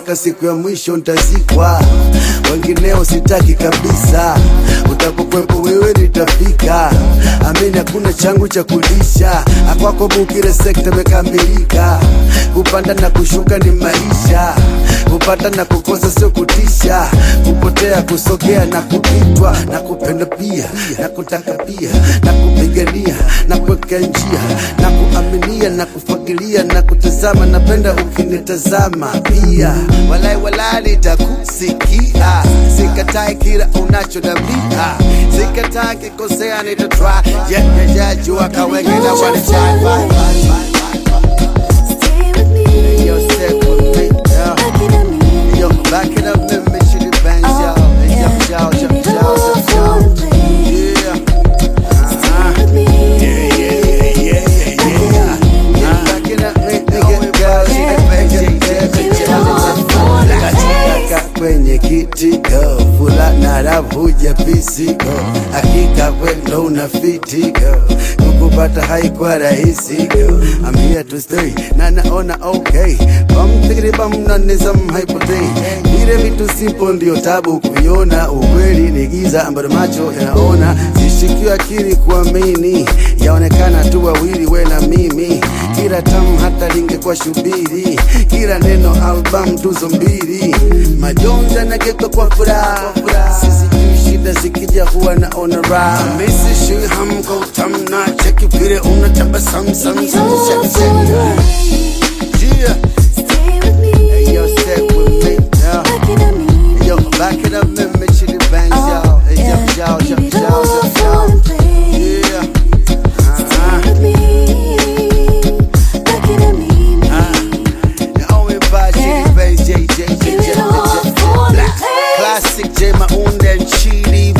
mpaka siku ya mwisho ntazikwa, wengineo sitaki kabisa. Utapokwepo wewe nitafika, amini hakuna changu cha kulisha, akwako Bukire sekta imekamilika. Kupanda na kushuka ni maisha, kupata na kukosa sio kutisha, kupotea kusogea na kupitwa, na kupenda pia na kutaka pia na kupigania na kuweka njia na kuaminia na kufagilia na kutazama, napenda ukinitazama pia, walai walai nitakusikia, sikatai kila unachodambia, sikatai kikosea, nitatry yeah, yeah, yeah, jua kawengine walichai Stay with me. Yo, stay with me, yeah. Back it up me. Yo, back it up, let me shit it bangs, yo. Oh, Yo, yeah. yo, yo, Give it yo, all yo, for yo. the play. Yeah. Stay with me. kwenye kiti go fulana ravuja pisigo hakika kwendo unafiti go kukupata haikuwa rahisi go I'm here to stay na naona okay bam tigri bam na nizam haipotei vile vitu simple ndio tabu kuviona ukweli ni giza ambalo macho yanaona zishikiwa akili kuamini yaonekana tu wawili we na mimi kila tamu hata lingekuwa shubiri kila neno album tuzo mbili majonja nageuka kwa furaha sisi juu shida zikija huwa naona raha misi shui hamko utamna cheki vile unatabasamu sam Give it sam all shake for shake the yeah Stay with me. Hey, yo stay with me yeah Back it up me. Hey, yo back it up let me chitty bangs yo Oh, Hey, yo yeah. yo yo Give it yo all yo for yo the play. yeah Stay uh-huh. with me. Back it up me. The only by Chitty Bangs J J J Give J it all J for the Black play. Classic J Maunda and Chitty